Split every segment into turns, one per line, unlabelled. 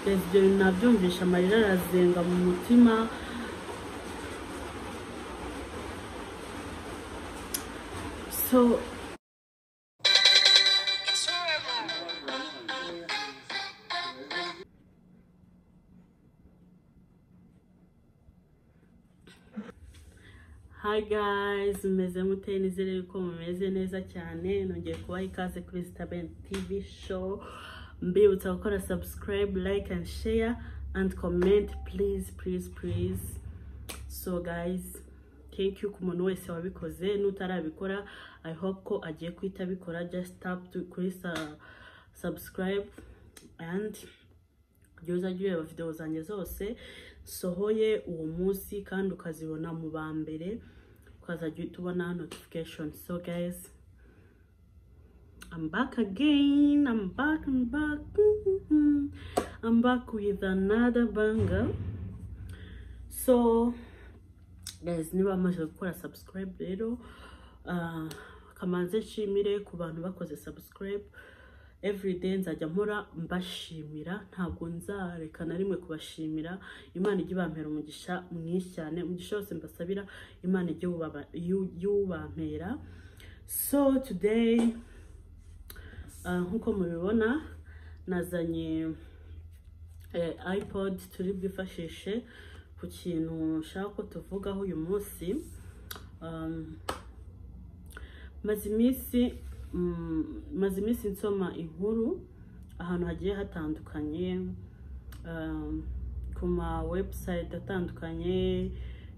yagize ibyo bintu nabyumvisha amarira arazenga mu mutima so hi guys mumeze mute nizere yuko mumeze neza cyane nongeye kubaha ikaze kuri Staben TV show mbibutsa gukora subscribe like and share and comment please please please so guys thank you ku muntu wese wabikoze n'utarabikora i hope ko agiye kuhita abikora just tap to kuri sa, subscribe and igihe uzajya ureba videwo zanjye zose sohoye uwo munsi kandi ukazibona mu ba mbere ukazajya uhita ubona notification so guys I'm back again I'm back I'm back I'm back with another banger so guys niba bamaze gukora subscribe rero ah, kamanze nshimire ku bantu bakoze subscribe everyday nzajya mpora mbashimira ntabwo nzareka na rimwe kubashimira imana ijye ibampera umugisha mwinshi cyane umugisha wose mbasabira imana ijye ubaba- yu- yubampera so today ah, nk'uko mubibona nazanye eh, ipod turi bwifashishe ku kintu nshaka ko tuvugaho uyu munsi Um, maze iminsi mm, maze iminsi nsoma inkuru ahantu hagiye hatandukanye um, ku ma website atandukanye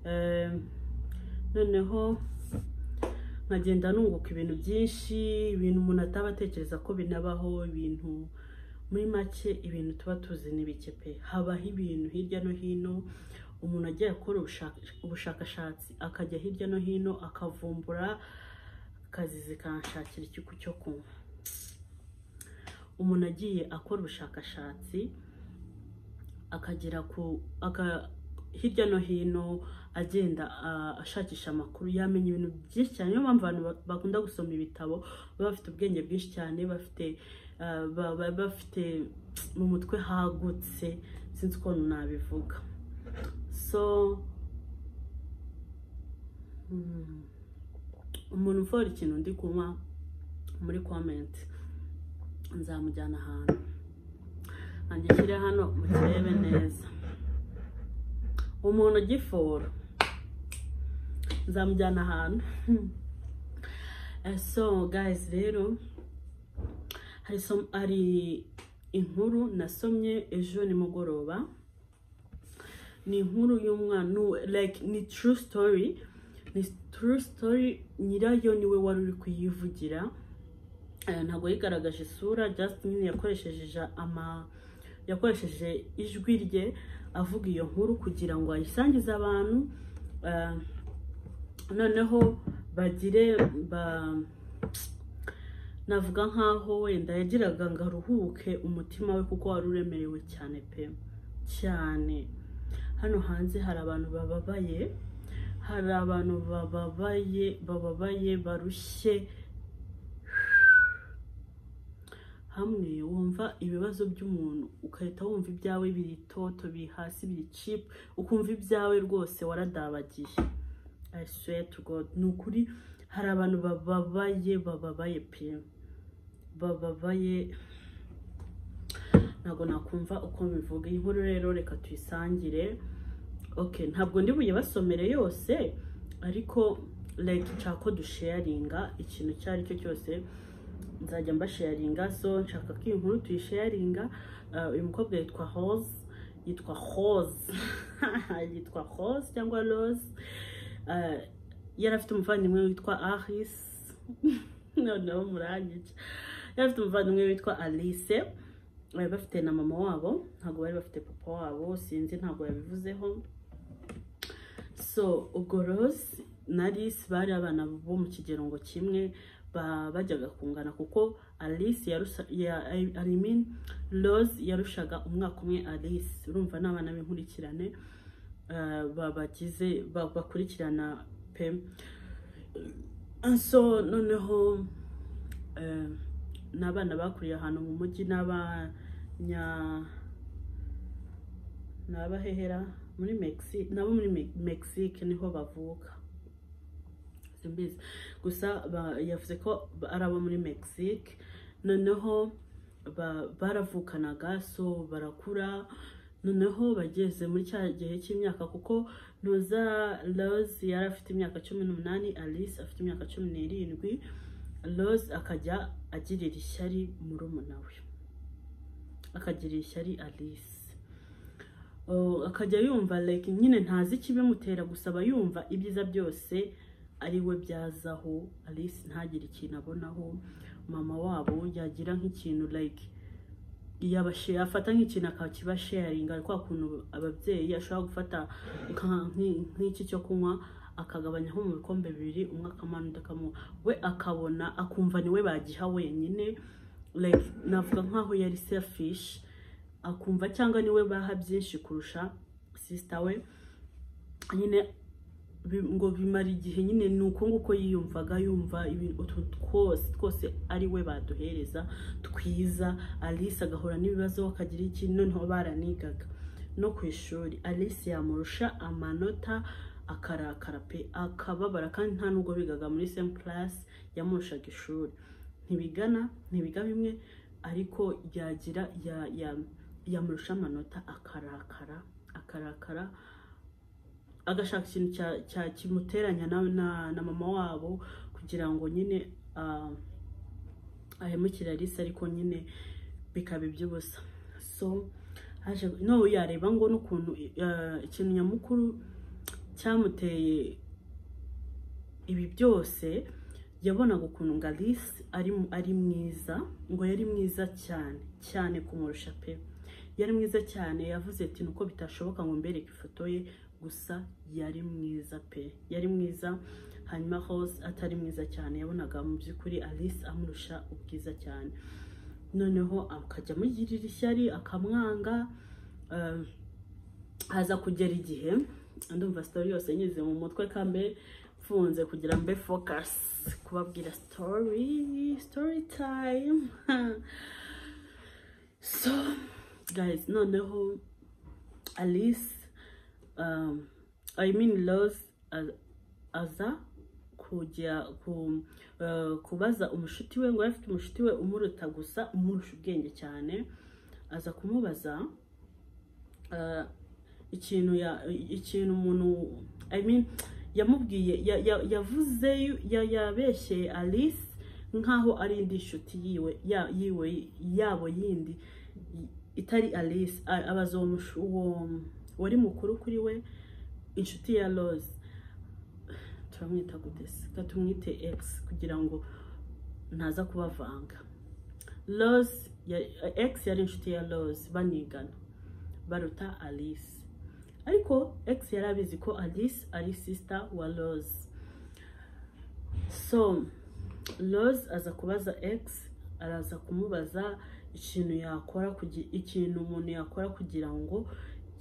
um, noneho nkagenda nunguka ibintu byinshi ibintu umuntu ataba atekereza ko binabaho ibintu muri make ibintu tuba tuzi n'ibike pe habaho ibintu hirya no hino umuntu agiye gukora ubushaka- ubushakashatsi akajya hirya no hino akavumbura akazi zikanshakira ikigo cyo kunywa umuntu agiye akora ubushakashatsi akagera ku aka- hirya no hino agenda ah, ashakisha amakuru yamenya ibintu byinshi cyane niyo mpamvu abantu ba- bakunda gusoma ibitabo baba bafite ubwenge bwinshi cyane bafite ah, ba- ba- bafite mu mutwe hagutse sinzi ukuntu nabivuga so mm, umuntu uvura ikintu ndi kunywa muri komenti nzamujyana ahantu nanjye nshyire hano mukirebe neza umuntu ugifora nzamujyana ahantu Eh, so guys rero hari som- hari inkuru nasomye ejo nimugoroba ni inkuru y'umwana nu- like ni true story ni true story nyirayo niwe wari uri kuyivugira Eh, ntabwo yigaragaje isura just nyine yakoresheje ja- ama yakoresheje ijwi rye avuga iyo nkuru kugira ngo ayisangize abantu Eh, noneho bagire ba navuga nkaho wenda yagiraga ngo aruhuke umutima we kuko wari uremerewe cyane pe cyane hano hanze hari abantu bababaye hari abantu bababaye bababaye barushye hamwe wumva ibibazo by'umuntu ugahita wumva ibyawe biri toto biri hasi biri cipu ukumva ibyawe rwose waradabagiye I swear to God ni ukuri hari abantu bababaye bababaye pe bababaye ntabwo nakumva uko bivuga iyi nkuru rero reka tuyisangire okay ntabwo ndi buyibasomere yose ariko like nshaka ko dusharinga ikintu icyo ari cyo cyose nzajya mbasharinga so nshaka ko iyi nkuru tuyisharinga Uh, uyu mukobwa yitwa hose yitwa hose yitwa hose cyangwa rose Uh, yari afite umuvandimwe witwa aris noneho murangica yari afite umuvandimwe witwa alice bari bafite na mama wabo ntabwo bari bafite papa wabo sinzi ntabwo yabivuzeho so ubwo rose na alice bari abana bo mu kigerongo kimwe ba- bajyaga kungana kuko alice yarusha- ya- I- I mean, rose yarushaga umwaka umwe alice urumva ni abana b'inkurikirane eh, ba- bagize ba- bakurikirana pe so noneho eh, ni abana bakuriye ahantu mu mujyi n'abanya ni abahehera muri Mexique nabo muri Me- Mexique niho bavuka simbizi gusa ba- yavuze ko ba- ari abo muri Mexique noneho ba- baravukanaga so barakura noneho bageze muri cya gihe cy'imyaka kuko Roza Rose yari afite imyaka cumi n'umunani Alice afite imyaka cumi n'irindwi Rose akajya agirira ishyari murumuna we akagirira ishyari Alice Oh, akajya yumva like nyine ntazi ikibimutera gusa aba yumva ibyiza byose ari we byazaho Alice ntagire ikintu abonaho mama wabo yagira nk'ikintu like yabashe afata nk'ikintu akakiba sharing ari kwa kuntu ababyeyi ashobora gufata nka- nki- nk'iki cyo kunywa akagabanya nko mu bikombe bibiri umwe akamana undi akamuha we akabona akumva ni we bagiha wenyine like navuga nkaho yari selfish akumva cyangwa niwe baha byinshi kurusha sisita we nyine bi- ngo bimara igihe nyine ni uko nguko yiyumvaga yumva ibintu utuntu twose twose ari we baduhereza twiza alice agahura n'ibibazo akagira iki noneho baranigaga no ku ishuri alice yamurusha amanota akarakara pe akababara kandi nta nubwo bigaga muri same class yamurushaga ishuri ntibigana ntibiga bimwe ariko yagira ya- ya- yamurusha amanota akarakara akarakara agashaka ikintu cya- cya- kimuteranya na, na, na mama wabo kugira ngo nyine ah, ahemukire Alice ariko nyine bikaba iby'ubusa so haje no yareba ngo n'ukuntu ah, ikintu nyamukuru cyamuteye ibi byose yabonaga ukuntu ngo Alice ari ari mwiza ngo yari mwiza cyane cyane kumurusha pe yari mwiza cyane yavuze ati nuko bitashoboka ngo mbereke ifoto ye gusa yari mwiza pe yari mwiza hanyuma Rose atari mwiza cyane yabonaga mu by'ukuri Alice amurusha ubwiza cyane noneho akajya amugirira ishyari akamwanga eh, haza kugera igihe ndumva sitori yose nyize mu mutwe kambe mfunze kugira mbe focus kubabwira story story time so guys noneho alice um, i mean rose a- aza kujya ku, eh, kubaza umushuti we ngo yari afite umushuti we umuruta gusa umurusha ubwenge cyane aza kumubaza eh, ikintu ya ikintu umuntu i mean yamubwiye ya- ya- yavuze ya- yabeshye Alice nkaho ari indi nshuti yiwe ya- yiwe yabo yindi i- itari Alice A- abaza uwo mushu- uwo wari mukuru kuri we inshuti ya Rose turamwita gute se Reka tumwite X kugira ngo ntaza kubavanga Rose ya- X yari inshuti ya Rose banigana baruta Alice ariko X yari abizi ko Alice ari sister wa Rose so Rose aza kubaza X araza kumubaza ikintu yakora kugi- ikintu umuntu yakora kugira ngo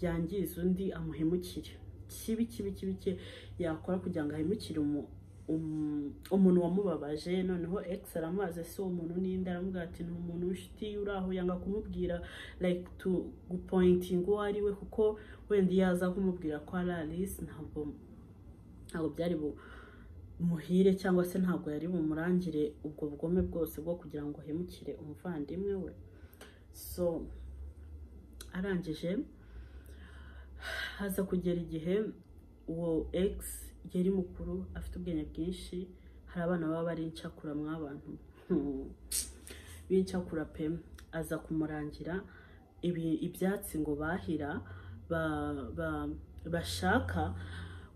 yangize undi amuhemukire kibi kibi kibi cye yakora kugira ngo ahemukire umu- um- umuntu wamubabaje noneho X aramubaza se uwo muntu ninde aramubwira ati ni umuntu w'inshuti uri aho yanga kumubwira like to gupointinga uwo ari we kuko wenda iyo aza kumubwira ko ari Alice ntabwo ntabwo byari bumuhire cyangwa se ntabwo yari bumurangire ubwo bugome bwose bwo kugira ngo ahemukire umuvandimwe we so arangije haza kugera igihe uwo X yari mukuru afite ubwenge bwinshi hari abana baba bari incakura mw'abantu Hmm. b'incakura pe aza kumurangira ibi- ibyatsi ngo bahira ba- ba- bashaka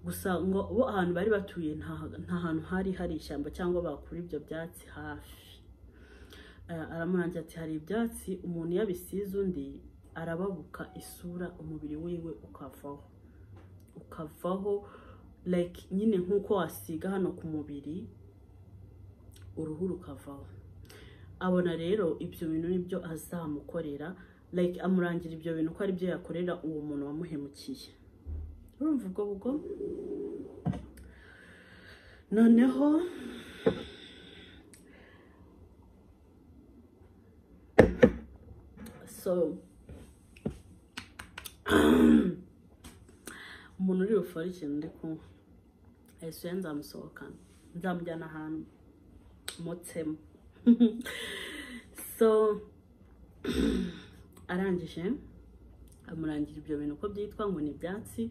gusa ngo bo ahantu bari batuye nta nta hantu hari hari ishyamba cyangwa bakura ibyo byatsi hafi Eh, aramurangira ati hari ibyatsi umuntu iyo abisize undi arababuka isura umubiri wiwe ukavaho ukavaho like nyine nk'uko wasiga hano ku mubiri uruhu rukavaho abona rero ibyo bintu nibyo azamukorera like amurangira ibyo bintu ko ari byo yakorera uwo muntu wamuhemukiye urumva ubwo bugome noneho so umuntu uri bufore ikintu ndi kunywa ayisuye nzamusohokana nzamujyana ahantu mutsemo so arangije amurangira ibyo bintu uko byitwa ngo ni ibyatsi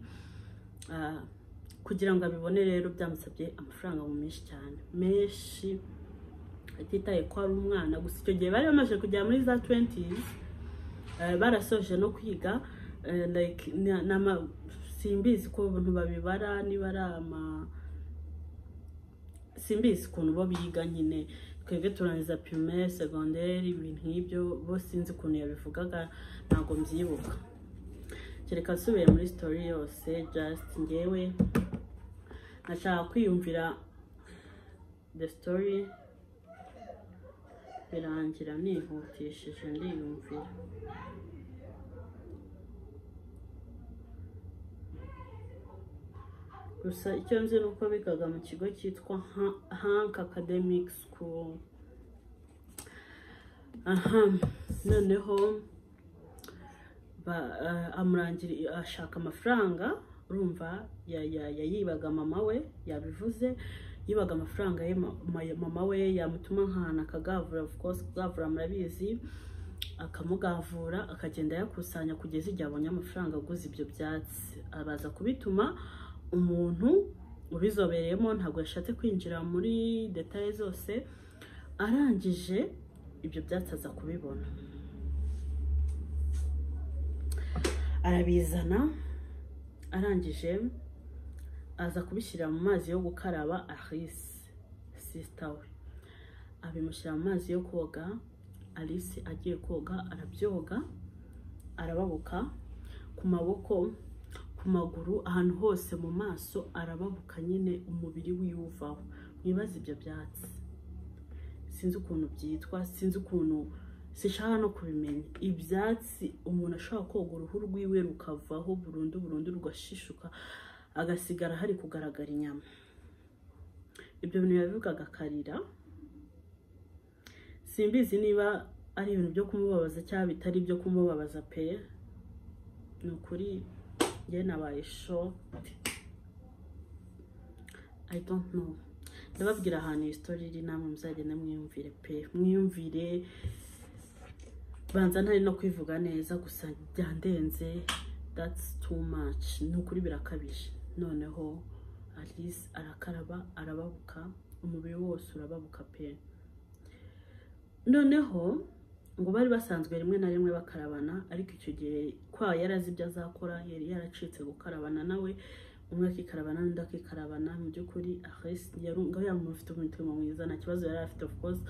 Ah, kugira ngo abibone rero byamusabye amafaranga mu menshi cyane menshi atitaye ko ari umwana gusa icyo gihe bari bamaze kugera muri za 20s eh, barasoje no kwiga eh, like na- na ma- simbizi ko abantu babibara niba ari ama simbizi ukuntu bo biga nyine twebwe turangiza primaire segonderi ibintu nk'ibyo bo sinzi ukuntu yabivugaga ntabwo mbyibuka kereka nsubiye muri story yose just ngewe nashaka kwiyumvira the story birangira nihutishije ndiyumvira gusa icyo nzi ni uko bigaga mu kigo cyitwa Ha- hank academic school aha noneho ba- eh, amurangira ashaka amafaranga urumva ya- ya- yayibaga mama we yabivuze yibaga amafaranga ye ma- ma- mama we yamutuma nk'ahantu akagavura of course kugavura murabizi akamugavura akagenda ayakusanya kugeza igihe abonye amafaranga aguze ibyo byatsi abaza kubituma umuntu ubizobereyemo ntabwo yashatse kwinjira muri detaye zose arangije ibyo byatsi aza kubibona arabizana arangije aza kubishyira mu mazi yo gukaraba Alice sisita we abimushyira mu mazi yo koga Alice agiye koga arabyoga arababuka ku maboko ku maguru ahantu hose mu maso arababuka nyine umubiri wiyuvaho mwibaze ibyo byatsi sinzi ukuntu byitwa sinzi ukuntu sishaka no kubimenya ibyatsi umuntu ashobora koga uruhu rwiwe rukavaho burundu burundu rugashishuka agasigara hari kugaragara inyama ibyo bintu yabivugaga akarira simbizi niba ari ibintu byo kumubabaza cyangwa bitari ibyo kumubabaza pe ni ukuri njye nabaye shoti i don't know ndababwira ahantu iyi story iri namwe muzagenda mwiyumvire pe mwiyumvire banza ntari no kwivuga neza gusa byandenze that's too much ni ukuri birakabije noneho alice arakaraba arababuka umubiri wose urababuka pe noneho ngo bari basanzwe rimwe na rimwe bakarabana ariko icyo gihe kwa yari azi ibyo azakora yari yaracitse gukarabana nawe umwe akikarabana n'undi akikarabana mu by'ukuri Ares yari umuntu ufite umutima mwiza nta kibazo yari afite of course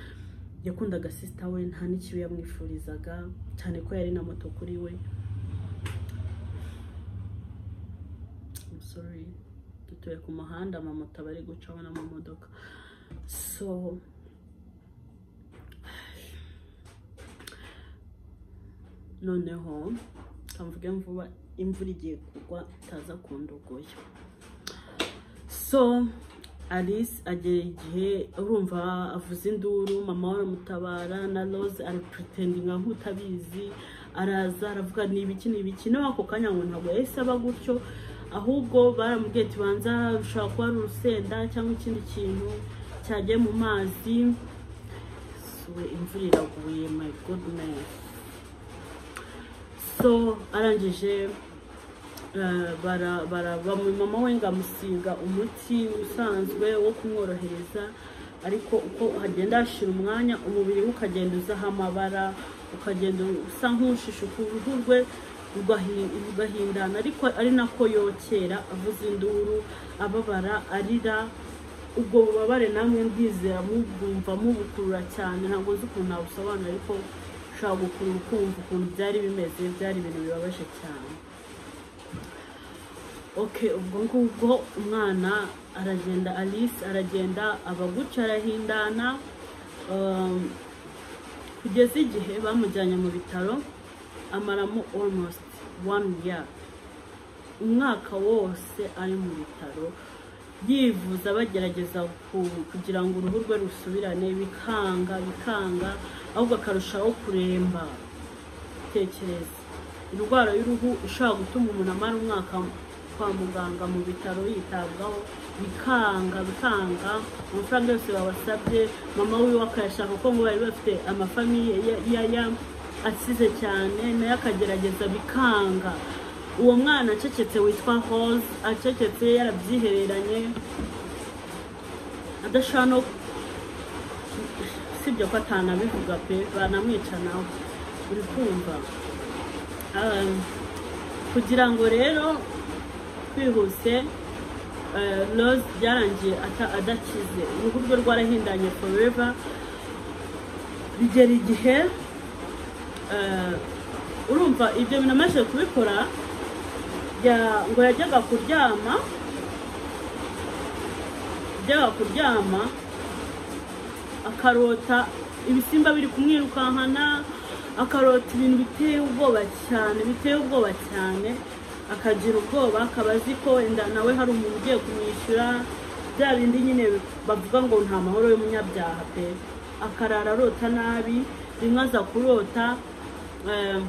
yakundaga sisita we nta n'ikibi yamwifurizaga cyane ko yari na moto kuri we I'm sorry dutuye ku muhanda amamoto aba ari gucaho n'amamodoka so noneho kamvuge mvuba imvura igiye kugwa itaza kundogoya so alice agera igihe urumva avuza induru mama we aramutabara na rose arapuritendinga nk'utabizi araza aravuga ni ibiki ni ibiki nawe ako kanya ngo ntabwo yahise aba gutyo ahubwo baramubwiye ati banza bishobora kuba ari urusenda cyangwa ikindi kintu cyagiye mu mazi suwe imvura iraguye my goodness so arangije eh, bara- bara- bamu- mama we ngo amusiga umuti usanzwe wo kumworohereza ariko uko hagenda hashira umwanya umubiri we ukagenda uzaho amabara ukagenda usa nk'ushishuka uruhu rwe rugahi- rugahindana ariko ari nako yokera avuza induru ababara arira ubwo bubabare namwe ndizera mubwumva mubukurura cyane ntabwo nzi ukuntu nabusobanura ariko ushobora gukurura ukumva ukuntu byari bimeze byari ibintu bibabaje cyane okay ubwo ngubwo umwana aragenda alice aragenda abaguca arahindana um, kugeza igihe bamujyanye mu bitaro amaramo almost one year umwaka wose ari mu bitaro yivuza bagerageza ku- kugira ngo uruhu rwe rusubirane bikanga bikanga ahubwo akarushaho kuremba tekereza indwara y'uruhu ishobora gutuma umuntu amara umwaka kwa muganga mu bitaro yitabwaho bikanga bikanga amafaranga yose babasabye mama wiwe akayashaka kuko ngo bari bafite amafamiye ya- ya- ya- asize cyane nayo akagerageza bikanga uwo mwana acecetse witwa hose acecetse yarabyihereranye adashobora no sibyo ko atanabivuga pe banamwica nawe uri kumva Um, kugira ngo rero twihuse eh, rose byarangiye ata- adakize uruhu rwe rwarahindanye foreva bigera igihe eh, urumva ibyo bintu amaze kubikora ya- ngo yajyaga kuryama yajyaga kuryama akarota ibisimba biri kumwirukankana akarota ibintu biteye ubwoba cyane biteye ubwoba cyane akagira ubwoba akaba azi ko wenda nawe hari umuntu ugiye kumwishyura bya bindi nyine bavuga ngo nta mahoro y'umunyabyaha pe akarara arota nabi rimwe aza kurota eh,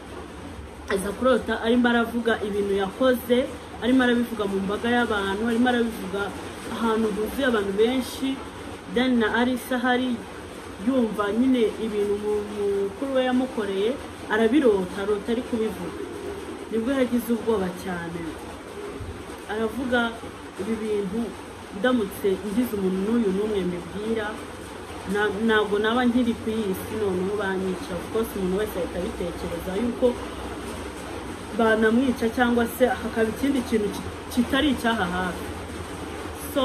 aza kurota arimo aravuga ibintu yakoze arimo arabivuga mu mbaga y'abantu arimo arabivuga ahantu huzuye abantu benshi then na arisa hari yumva nyine ibintu mu- mukuru we yamukoreye arabirota arota ari kubivuga nibwo yagize ubwoba cyane aravuga ibi bintu ndamutse ngize umuntu n'uyu n'umwe mbibwira na- ntabwo naba nkiri ku iyi si noneho banyica of course umuntu wese ahita abitekereza yuko banamwica cyangwa se hakaba ikindi kintu ki- kitari icyaha hafi so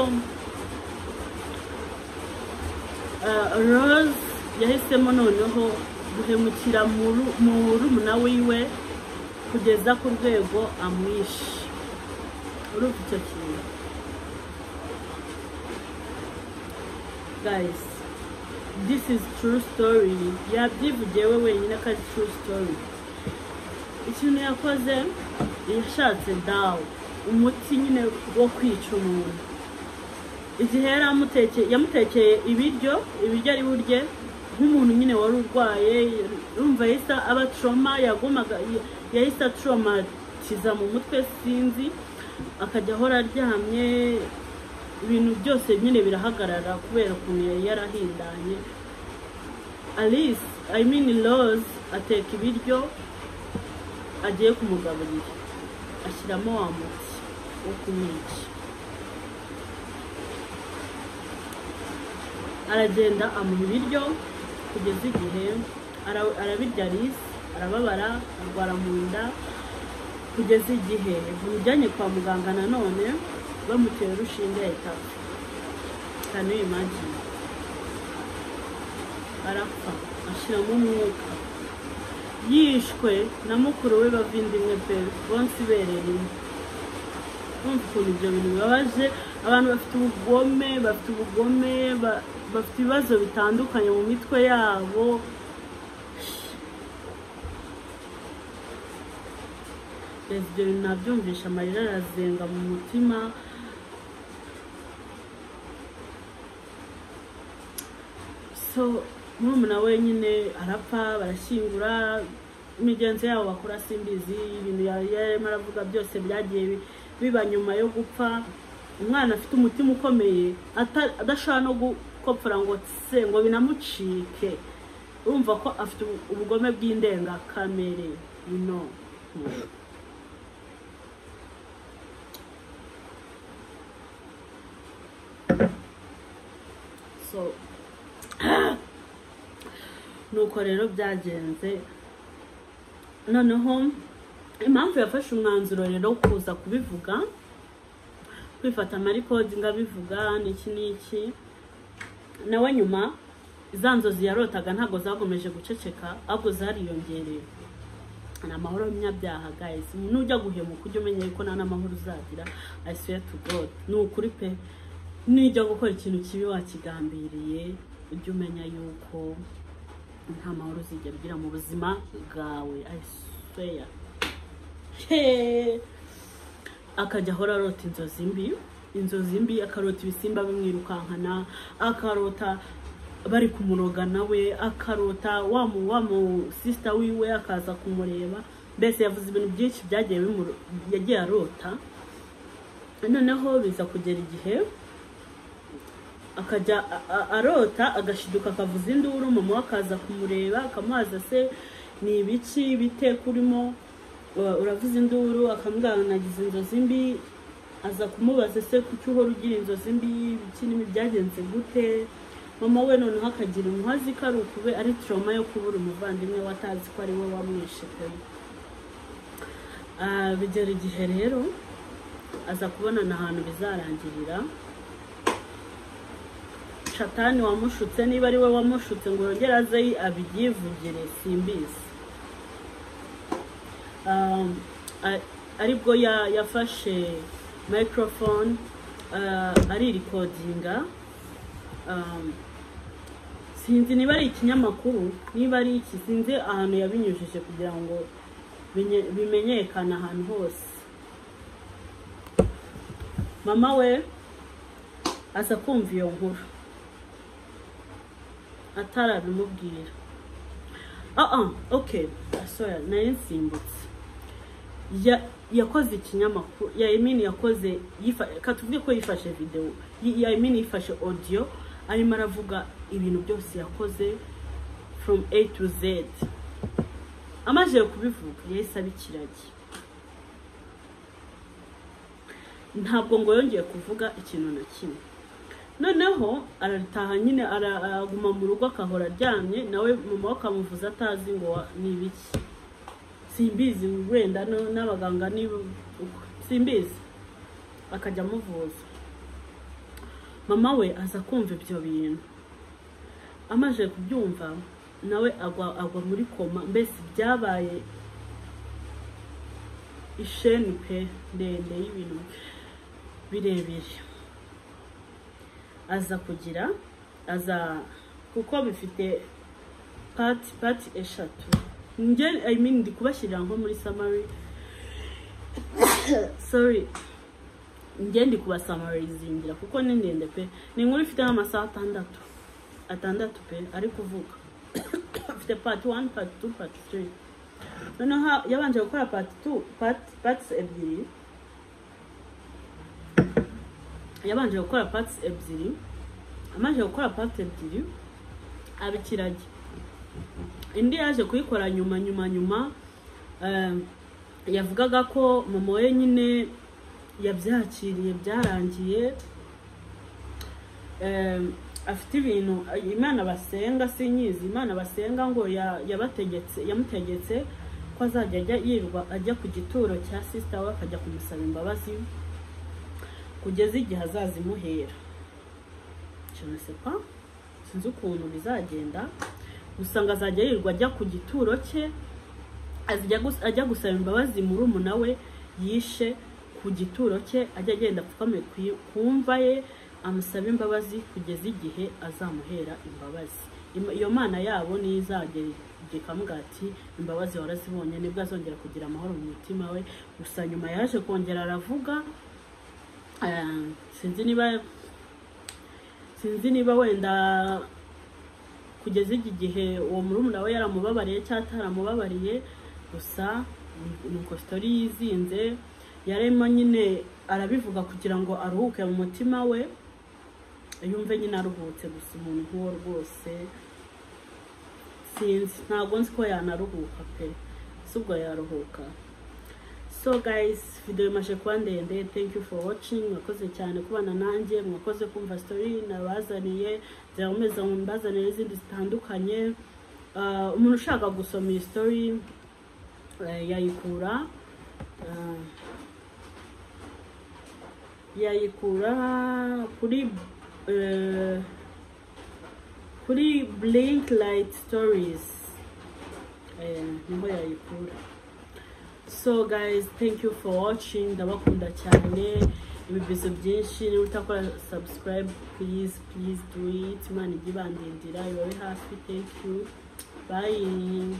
eh, rose yahisemo noneho guhemukira mu- mu murumuna wiwe kugeza ku rwego amwishe urumva icyo kintu guys this is true story yabyivugiye we wenyine ko ari true story ikintu yakoze yashatse dawa umuti nyine wo kwica umuntu igihe yari amutekeye yamutekeye ibiryo ibiryo ari burye nk'umuntu nyine wari urwaye urumva yahise aba troma yagumaga yahise atromatiza mu mutwe sinzi akajya ahora aryamye ibintu byose nyine birahagarara kubera ukuntu yari yarahindanye alice i mean rose ateka ibiryo agiye kumugaburira ashyiramo wa muti wo kumwica aragenda amuha ibiryo kugeza igihe ara- arabirya risi arababara arwara mu nda kugeza igihe bamujyanye kwa muganga nanone bamuteye urushinge yahita apfa cyane imagine arapfa ashyiramo umwuka yishwe na mukuru we bavindimwe pe bonse ibereye rimwe kumva ukuntu ibyo bintu bibabaje abantu bafite ubugome bafite ubugome ba- bafite ibibazo bitandukanye mu mitwe yabo Yes, ibyo bintu nabyumvisha amarira arazenga mu mutima so murumuna we nyine arapfa barashyingura imigenzo yabo bakora simbizi ibintu ya- yarimo aravuga byose byagiye bi- biba nyuma yo gupfa umwana afite umutima ukomeye ata- adashobora no gukopfora ngo tse ngo binamucike urumva ko afite ubu- ubugome bw'indengakamere no so nuko rero byagenze noneho impamvu yafashe umwanzuro rero wo kuza kubivuga kwifata amarikodi ngo abivuga n'iki n'iki nawe nyuma za nzozi yarotaga ntabwo zakomeje guceceka ahubwo zariyongereye ni amahoro y'umunyabyaha guys umuntu ujya guhemuka ujye umenya ko nta n'amahoro uzagira i swear to god ni ukuri pe nujya gukora ikintu kibi wakigambiriye ujye umenya yuko nta mahoro uzigera ugira mu buzima bwawe i swear Hey! akajya ahora arota inzozi mbi inzozi mbi akarota ibisimba bimwirukankana akarota bari kumuroga nawe akarota wa mu wa mu sisita wiwe akaza kumureba mbese yavuze ibintu byinshi byagiye bimu yagiye arota noneho biza kugera igihe akajya a- a- arota agashiduka akavuza induru mama we akaza kumureba akamubaza se ni ibiki bite kurimo Ura- uravuza induru akamubwira ngo nagize inzozi mbi aza kumubaza se kuki uhora ugira inzozi mbi ibiki n'ibi byagenze gute mama we noneho akagira umuhazi ko ari ukube ari trauma yo kubura umuvandimwe we atazi ko ari we wamwishe pe Ah, bigera igihe rero aza kubonana ahantu bizarangirira shatani wamushutse niba ari we wamushutse ngo yongere aze abyivugire simbizi um, a- aribwo ya- yafashe microphone uh, aririkodinga um, sinzi niba ari ikinyamakuru niba ari iki sinzi ahantu yabinyujije kugira ngo binye- bimenyekane ahantu hose mama we aza kumva iyo nkuru atarabimubwira ah okay sorry nari nsimbutse Ya- yakoze ikinyamakuru yayimini yakoze yifa- katuvuge ko yifashe videwo yayimini yifashe audio arimo aravuga ibintu byose yakoze from a to z amajije kubivuga yahise aba ikiragi ntabwo ngo yongeye kuvuga ikintu na kimwe noneho arataha nyine ara- araguma mu rugo akahora aryamye nawe mama we akamuvuza atazi ngo wa- ni ibiki simbizi wenda no- n'abaganga ni uko simbizi akajya amuvuza mama we aza kumva ibyo bintu amaze kubyumva nawe agwa agwa muri koma mbese byabaye isheni pe ndende y'ibintu birebire aza kugira aza kuko bifite pati pati eshatu njye i mean ndi kubashyirira nko muri summary sorry njye ndi kubasamarizingira kuko ni ndende pe ni inkuru ifite nk'amasaha atandatu atandatu pe ari kuvuga afite part 1 part 2 part 3 noneho yabanje gukora part 2 part parts ebyiri yabanje gukora parts ebyiri amanje gukora parts ebyiri abikirage indi yaje kuyikora nyuma nyuma nyuma eh, yavugaga ko mama we nyine yabyakiriye byarangiye Eh, afite ibintu imana basenga sinyizi imana basenga ngo ya- yabategetse yamutegetse ko azajya ajya yirirwa ajya ku gituro cya sisita we akajya kumusaba imbabazi kugeza igihe azazimuhera je ne sais pas sinzi ukuntu bizagenda gusa ngo azajya yirirwa ajya ku gituro cye azijya gus- ajya gusaba imbabazi murumuna we yishe ku gituro cye ajya agenda apfukame ku- ku mva ye amusaba imbabazi kugeza igihe azamuhera imbabazi Im- iyo mana yabo niyo izagera igihe ikavuga ati imbabazi warazibonye nibwo azongera kugira amahoro mu mutima we gusa nyuma yaje kongera aravuga eh, sinzi niba sinzi niba wenda kugeza iki gihe uwo murumuna we yaramubabariye cyangwa ataramubabariye gusa ni- ni uko sitori yizinze yarimo nyine arabivuga kugira ngo aruhuke mu mutima we yumve nyine aruhutse gusa umuntu nk'uwo rwose sinzi ntabwo nzi ko yanaruhuka pe si ubwo yaruhuka so guys video imaze kuba ndende thank you for watching mwakoze cyane kubana nanjye mwakoze kumva story nabazaniye zirakomeza mbazanire n'izindi zitandukanye Ah, umuntu ushaka gusoma iyi story eh, yayikura ah, yayikura kuri eh, kuri blink light stories Eh, niho yayikura so guys thank you for watching ndabakunda cyane ibibizo byinshi niba utakora subscribe please please do it imana ijya ibandindira ibabe hafi thank you bye